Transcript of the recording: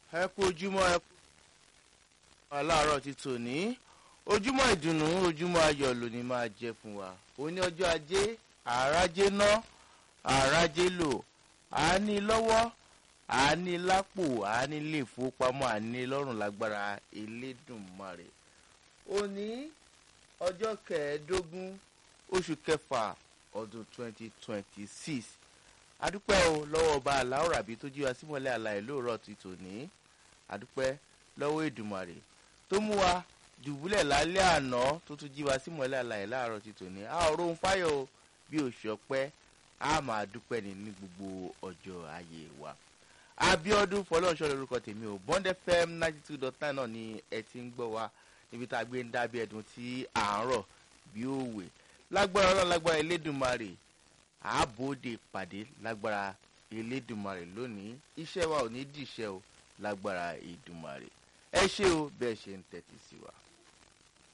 ẹ kú ojúmọ́ ẹ kú aláàárọ̀ ti tòní ojúmọ́ ìdùnnú ojúmọ́ ayọ̀ lónìí máa jẹ́ fún wa òní ọjọ́ ajé àrájé ná àrájé lò àání lọ́wọ́ àání lápò àání lè fowópamọ́ àání lọ́rùn lágbára elédùnmarè òní ọjọ́ kẹẹ̀ẹ́dógún oṣù kẹfà ọdún twenty twenty six adúpẹ́ o lọ́wọ́ ọba aláwòrábí tó jí wa símọ́lẹ̀ àlàyé lóòrọ̀ ti tòní adúpẹ́ lọ́wọ́ èdùmàrè tó mú wa dùbúlẹ̀ lálẹ́ àná tó tún jí wa símọ́lẹ̀ àlàyé láàárọ̀ ti tòní a ò rohun fáyọ̀ o bí oṣù ọpẹ́ a máa dúpẹ́ ní ní gbogbo ọjọ́ ayé wa abiodun fọlọ́nṣọ́ lórúkọ tèmi o bond fm ninety two dot nine náà ni ẹ ti ń gbọ́ wa níbi tá a gbé ń dábí ẹ̀dùn tí à ń rọ̀ bí òwe lágbára ọlọ́run lágbára elédùnmarè àbòde pàdé lágbára elédùnmarè lónìí iṣẹ́ wa ò ní dìṣẹ́ o lágbára ìdùnmarè ẹ ṣé o bẹ́ẹ̀ ṣe ń tẹ́tí sí wa.